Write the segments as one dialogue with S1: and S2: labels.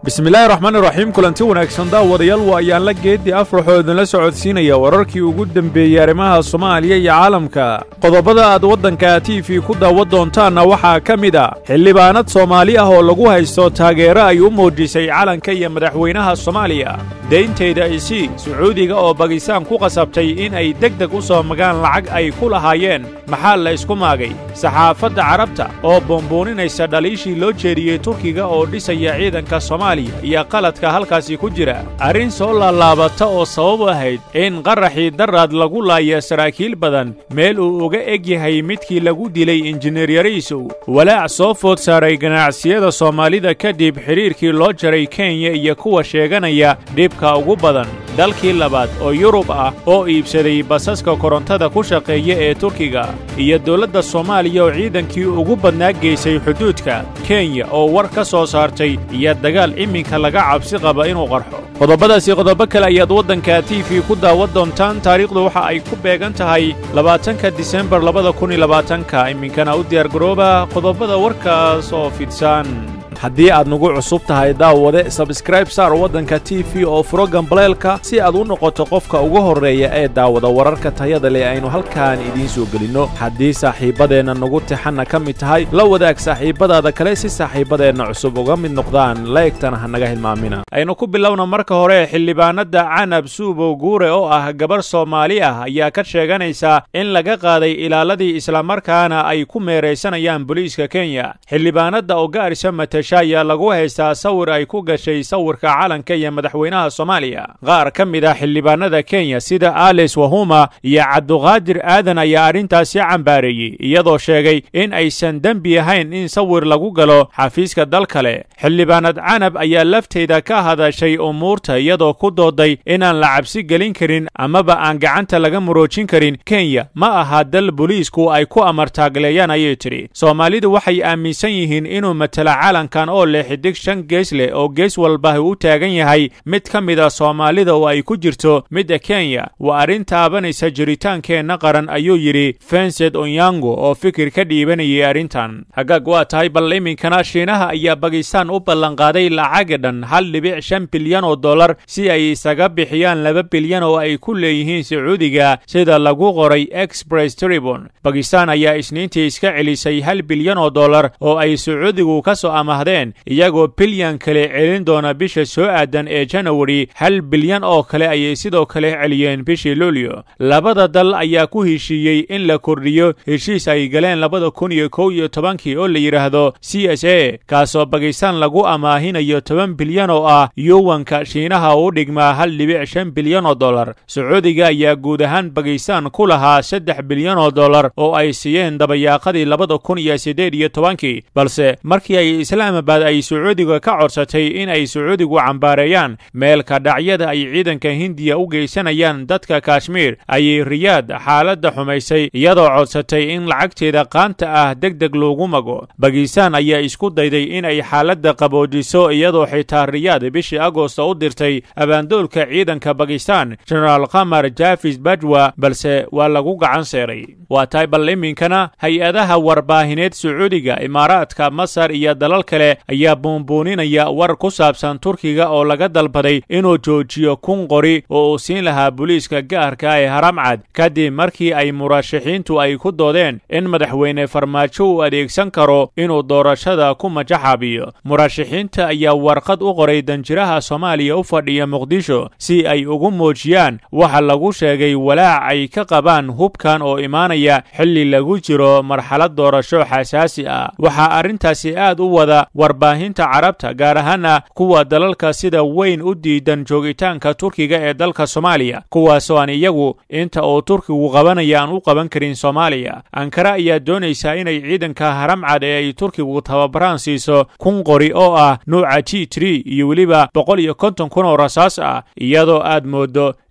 S1: bismillaahi raxmaani raxiim kulanti wanaagsan daawadayaal waa ayaan la geeddii afraxoo idinla socodsiinaya wararkii ugu dembeeyey arrimaha soomaaliya iyo caalamka qodobada aad waddanka t v ku daawan doontaanna waxaa ka mid a xildhibaanad soomaali ah oo lagu haysto taageero ay u muujisay calanka iyo madaxweynaha soomaaliya deyntayda isii sacuudiga oo bakistaan ku qasabtay in ay deg deg u soo magaan lacag ay ku lahaayeen maxaa la isku maagay saxaafadda carabta oo boombuuninaysa dhaliishii loo jeediyey turkiga oo dhisaya ciidanka soomaaliya iyo qaladka halkaasi ku jira arrin soo laalaabata oo sabab u ahayd in qaraxii daraad lagu laaya saraakiil badan meel uu uga eg yahay midkii lagu dilay injineer yariisow walaac soo food saaray ganacsiyada soomaalida kadib xidhiirkii loo jaray kenya iyo kuwa sheeganaya dhibka ugu badan dalkii labaad oo yurub ah oo iibsaday basaska korontada ku shaqeeya ee turkiga iyo dowladda soomaaliya oo ciidankii ugu badnaa geysay xuduudka kenya oo war ka soo saartay iyo dagaal iminka laga cabsi qaba inuu qarxo qodobadaasi qodobo kale ayaad waddanka t v ku daawan doontaan taariikhdu waxa ay ku beegan tahay labaatanka disembar labada kun iyo labaatanka iminkana u diyaargarooba qodobada warkaas oo fidsan haddii aad nagu cusub tahay daawade sabskraib saar waddanka t v oo furo gambaleelka si aad u noqoto qofka ugu horreeya ee daawada wararka tayada leh aynu halkaan idiin soo gelinno haddii saaxiibbadeenna nagu tixanna ka mid tahay la wadaag saaxiibbadaada kale si saaxiibbadeenna cusub uga mid noqdaan laegtana ha naga hilmaamina aynu ku bilowna marka hore xildhibaanadda canab suubow guure oo ah gabar soomaali ah ayaa ka sheeganaysa in laga qaaday ilaaladii islamarkaana ay ku meeraysanayaan booliiska kenya xildhibaanadda oo gaarisa matasha ayaa lagu haystaa sawir ay ku gashay sawirka calanka iyo madaxweynaha soomaaliya qaar ka mid ah xildhibaanada kenya sida ales wahuma iyo cabduqaadir aadan ayaa arrintaasi cambaareeyey iyadoo sheegay in aysan dembi ahayn in sawir lagu galo xafiiska dal kale xildhibaanad canab ayaa lafteeda ka hadashay umuurta iyadoo ku dooday inaan la cabsi gelin karin amaba aan gacanta laga muroojin karin kenya ma aha dal booliisku ay ku amartaagleeyaan ayay tidhi soomaalidu waxay aaminsan yihiin inuu matala calankan oo leh xidig shan gees leh oo gees walba u taagan yahay mid ka mid a soomaalida oo ay ku jirto midda kenya waa arrin taabanaysa jiritaankeenna qaran ayuu yidhi fensed onyango oo fikir ka dhiibanayay arrintan hagaag waa tahay bal iminkana shiinaha ayaa bakistaan u ballanqaaday lacaga dhan hal dhibic shan bilyan oo dollar si ay isaga bixiyaan laba bilyan oo ay ku leeyihiin sacuudiga sida lagu qoray express tribun bakistaan ayaa isniintii iska celisay hal bilyan oo dollar oo ay sacuudigu ka soo amahdeen iyagoo bilyan kale celin doona bisha soo aadan ee janawari hal bilyan oo kale ayay sidoo kale celiyeen bishii luulyo labada dal ayaa ku heshiiyey in la kordhiyo heshiis ay galeen labada kun iyo kow iyo tobankii oo la yidhaahdo c s a kaasoo bakistaan lagu amaahinayo toban bilyan oo ah yuwanka shiinaha u dhigmaa hal dhibic shan bilyan oo dollar sacuudiga ayaa guud ahaan bakistaan ku lahaa saddex bilyan oo dollar oo ay siiyeen dabayaaqadii labada kun iyo siddeed iyo tobankii balse markii ay islaamabad ay sacuudiga ka codsatay in ay sacuudigu cambaareeyaan meelka dhacyada ay ciidanka hindiya u geysanayaan dadka kashmiir ayay riyaad xaaladda xumaysay iyadoo codsatay in lacagteeda qaanta ah deg deg loogu mago bakistaan ayaa isku dayday in ay xaaladda qaboojiso iyadoo xitaa riyaad bishii agosta u dirtay abaandoolka ciidanka bakistaan genaraal kamar jafis bajwa balse waa lagu gacan seeray waa tahay bal iminkana hay-adaha warbaahineed sacuudiga imaaraadka masar iyo dalal kale ayaa buunbuuninaya war ku saabsan turkiga oo laga dalbaday inuu joojiyo kun qori oo uu siin lahaa booliiska gaarka ee haramcad kadib markii ay murashaxiintu ay ku doodeen in madaxweyne farmaajo uu adeegsan karo inuu doorashada ku majaxaabiyo murashaxiinta ayaa warqad u qoray danjiraha soomaaliya u fadhiya muqdisho si ay ugu muujiyaan waxa lagu sheegay walaac ay ka qabaan hubkan oo imaanaya xilli lagu jiro marxalad doorasho xasaasi ah waxaa arrintaasi aad u wada warbaahinta carabta gaar ahaana kuwa dalalka sida weyn u diidan joogitaanka turkiga ee dalka soomaaliya kuwaasoo aan iyagu inta uu turkigu qabanaya aan u qaban karin soomaaliya ankara ayaa doonaysaa inay ciidanka haramcad ee ay turkigu tababaraan siiso kun qori oo ah nuuca g tri iyo weliba boqol iyo konton kun oo rasaas ah iyadoo aad moodo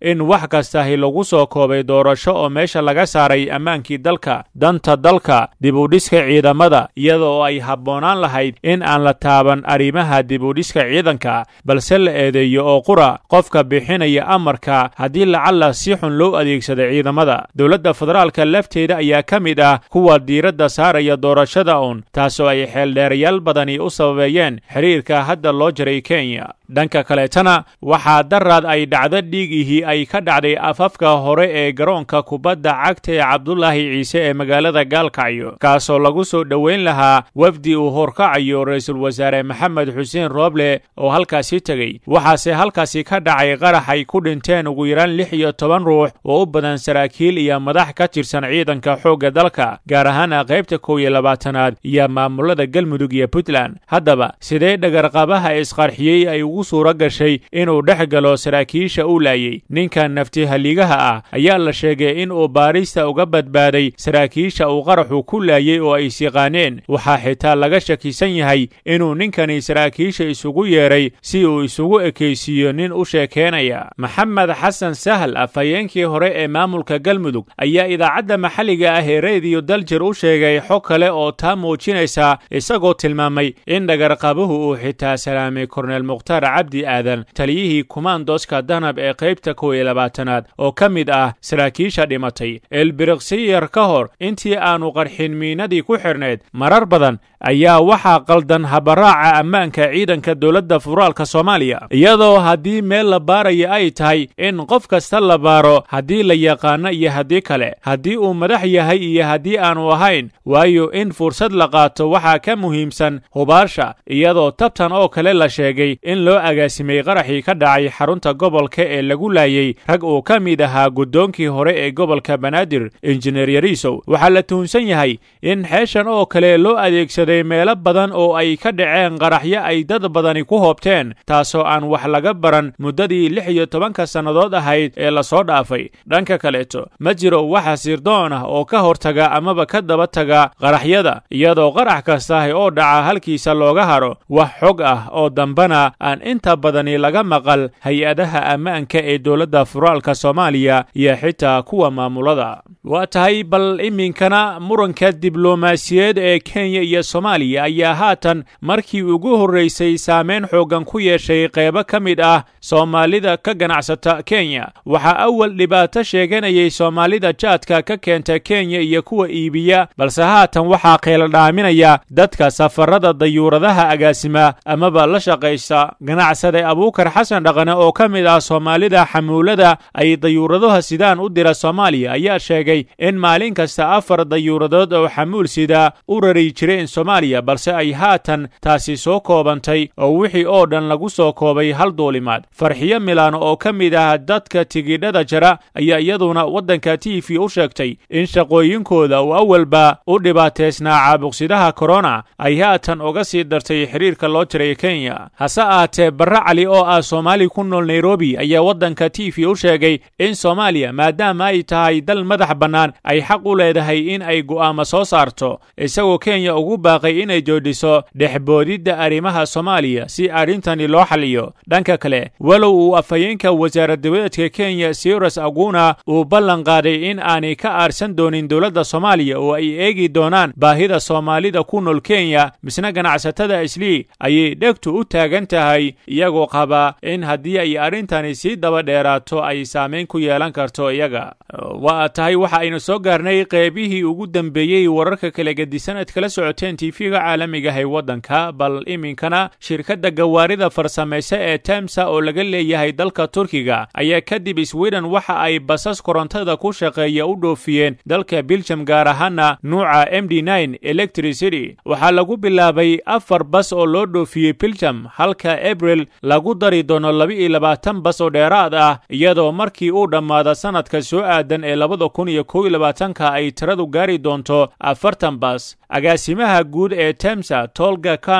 S1: in wax kastahi lagu soo koobay doorasho oo meesha laga saaray ammaankii dalka danta dalka dibudhiska ciidamada iyada oo ay habboonaan lahayd in aan la taaban arrimaha dibudhiska ciidanka balse la eedeeyo oo qura qofka bixinaya amarka haddii lacalla si xun loo adeegsada ciidamada dowladda federaalka lafteeda ayaa ka mid ah kuwa diiradda saaraya doorashada uun taasoo ay xeeldheerayaal badani u sababeeyeen xiriirka hadda loo jiray kenya dhanka kaleetana waxaa daraad ay dhacdo dhiigihii ay ka dhacday afafka hore ee garoonka kubadda cagta ee cabdulaahi ciise ee magaalada gaalkacyo kaasoo lagu soo dhoweyn lahaa wafdi uu horkacayo ra-iisul wasaare maxamed xuseen rooble oo halkaasi tegey waxaase halkaasi ka dhacay qarax ay ku dhinteen ugu yaraan lix iyo toban ruux oo u badan saraakiil iyo madax ka tirsan ciidanka xoogga dalka gaar ahaana qaybta kow iyo labaatanaad iyo maamulada galmudug iyo puntland haddaba sidee dhagarqabaha isqarxiyey ay ugu suura gashay inuu dhex galo saraakiisha uu laayey ninkan naftihaligaha ah ayaa la sheegay in uu baarista uga badbaaday saraakiisha uu qaraxu ku laayey oo ay siqaaneen waxaa xitaa laga shakisan yahay inuu ninkani saraakiisha isugu yeedhay si uu isugu ekaysiiyo nin u sheekeenaya maxamed xasan sahal afhayeenkii hore ee maamulka galmudug ayaa idaacadda maxalliga ah ee rediyo daljir u sheegay xog kale oo taa muujinaysa isagoo tilmaamay in dhagarqabuhu uu xitaa salaamay korneel mukhtaar cabdi aadan taliyihii kumaandoska danab ee qaybta kow iyo labaatanaad oo ka mid ah saraakiisha dhimatay elbiriksiyar ka hor intii aanu qarxin miinadii ku xidhnayd marar badan ayaa waxaa qaldan habaraaca ammaanka ciidanka dowladda federaalka soomaaliya iyadoo haddii meel la baaraya ay tahay in qof kasta la baaro haddii la yaqaano iyo haddii kale haddii uu madax yahay iyo haddii aanu ahayn waayo in fursad la qaato waxaa ka muhiimsan hubaasha iyadoo tabtan oo kale la sheegay in loo agaasimay qaraxii ka dhacay xarunta gobolka ee lagu laayey rag uu ka mid ahaa guddoonkii hore ee gobolka banaadir injineer yariisow waxaa la tuhunsan yahay in xeeshan oo kale loo adeegsaday meelo badan oo ay ka dhaceen qaraxyo ay dad badani ku hoobteen taasoo aan wax laga baran muddadii lix iyo tobanka sannadood ahayd ee lasoo dhaafay dhanka kaleeto ma jiro waxa sirdoon ah oo ka hortaga amaba ka daba taga qaraxyada iyadoo qarax kastahi oo dhaca halkiisa looga haro wax xog ah oo dambana aan inta badani laga maqal hay-adaha ammaanka ee dowladda federaalka soomaaliya iyo xitaa kuwa maamulada waa tahay bal iminkana muranka diblomaasiyeed ee kenya iyo soomaaliya ayaa haatan markii ugu horraysay saameyn xooggan ku yeeshay qeybo ka mid ah soomaalida ka ganacsata kenya waxaa awal dhibaato sheeganayay soomaalida jaadka ka keenta kenya iyo kuwa iibiya balse haatan waxaa qeeladhaaminaya dadka safarada dayuuradaha agaasima amaba la shaqaysa ganacsade abuukar xasan dhaqane oo ka mid ah soomaalida xamuulada ay dayuuradaha sidaan u dira soomaaliya ayaa sheegay in maalin kasta afar dayuuradood oo xamuul sida u rari jireen soomaaliya balse ay haatan taasi soo koobantay oo wixii oo dhan lagu soo koobay hal duulimaad farxiyo milaano oo ka mid ah dadka tigidhada jara ayaa iyaduna waddanka t v u sheegtay in shaqooyinkooda uu awalba u dhibaateysnaa caabuqsidaha korona ay haatan uga sii dartay xiriirka loo jiray kenya hase ahaatee barre cali oo ah soomaali ku nool nairobi ayaa waddanka t v u sheegay in soomaaliya maadaama ay tahay dal madax bannaan ay xaq u leedahay in ay go'aamo soo saarto isagoo kenya ugu baaqay inay joodhiso dhexboodidda arrimaha soomaaliya si arrintani loo xaliyo dhanka kale walow uu afhayeenka wasaaradabadeedka kenya sirus aguna uu ballan qaaday in aanay ka aarsan doonin dowladda soomaaliya oo ay eegi doonaan baahida soomaalida ku nool kenya misna ganacsatada islii ayay dhegtu u taagan tahay iyagoo qaba in haddii ay arrintani sii daba dheeraato ay saamayn ku yeelan karto iyaga waa tahay waxa aynu soo gaarnay qeybihii ugu dambeeyey wararka kala gedisanad kala socoteen tv-ga caalamiga ah ee waddanka bal iminkana shirkadda gawaarida farsamaysa ee temsa oo laga leeyahay dalka turkiga ayaa kadib sweden waxa ay basas korontada ku shaqeeya u dhoofiyeen dalka biljam gaar ahaana nuuca m d electricity waxaa lagu bilaabay afar bas oo loo dhoofiyey biljam halka abril lagu dari doono laba-iyo labaatan bas oo dheeraad ah iyadoo markii uu dhammaada sanadka soo aadan ee labada kun iyo kow iyo labaatanka ay tiradu gaari doonto afartan bas agaasimaha guud ee temsa tolga kan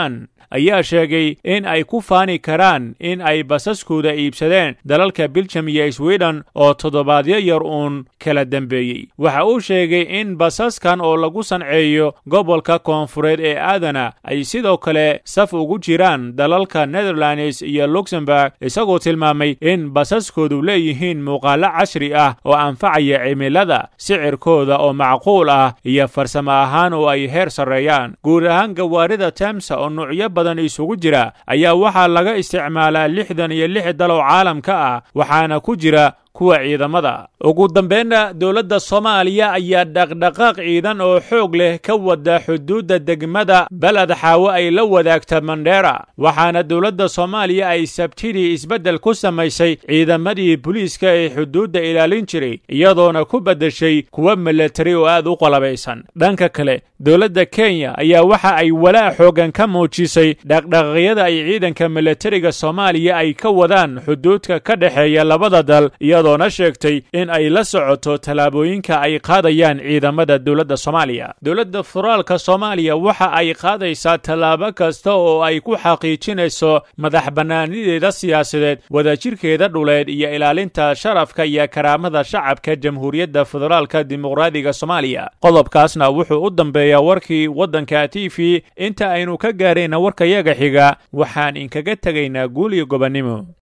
S1: ayaa sheegay in ay ku faani karaan in ay basaskooda iibsadeen dalalka biljam iyo sweden oo toddobaadyo yar uun kala dembeeyey waxa uu sheegay in basaskan oo lagu sanceeyo gobolka koonfureed ee aadana ay sidoo kale saf ugu jiraan dalalka netherlands iyo luxemburg isagoo tilmaamay in basaskoodu leeyihiin muuqaalo casri ah oo anfacaya cimilada sicirkooda oo macquul ah iyo farsamo ahaan oo ay heer sarreeyaan guud ahaan gawaarida temsa oo nuucyo badan isugu jira ayaa waxaa laga isticmaalaa lixdan iyo lix dalow caalamka ah waxaana ku jira kuwa ciidamada ugu dambeynna dowladda soomaaliya ayaa dhaqdhaqaaq ciidan oo xoog leh ka wada xuduudda degmada beled xaawo ay la wadaagta mandheera waxaana dowladda soomaaliya ay sabtidii isbeddel ku samaysay ciidamadii booliiska ee xuduudda ilaalin jiray iyadoona ku beddeshay kuwa milatari oo aad u qalabaysan dhanka kale dowladda kenya ayaa waxa ay walaa xoogan ka muujisay dhaqdhaqaaqyada ay ciidanka milatariga soomaaliya ay ka wadaan xuduudka ka dhexeeya labada dal iyadoona sheegtay in ay la socoto tallaabooyinka ay qaadayaan ciidamada dowladda soomaaliya dowladda federaalka soomaaliya waxa ay qaadaysaa tallaabo kasta oo ay ku xaqiijinayso madax bannaanideeda siyaasadeed wadajirkeeda dhuleed iyo ilaalinta sharafka iyo karaamada shacabka jamhuuriyadda federaalka dimuqraadiga soomaaliya qodobkaasna wuxuu u dambeeyaa warkii waddanka t v inta aynu ka gaarayna warkayaga xiga waxaan inkaga tegaynaa guul iyo gobonnimo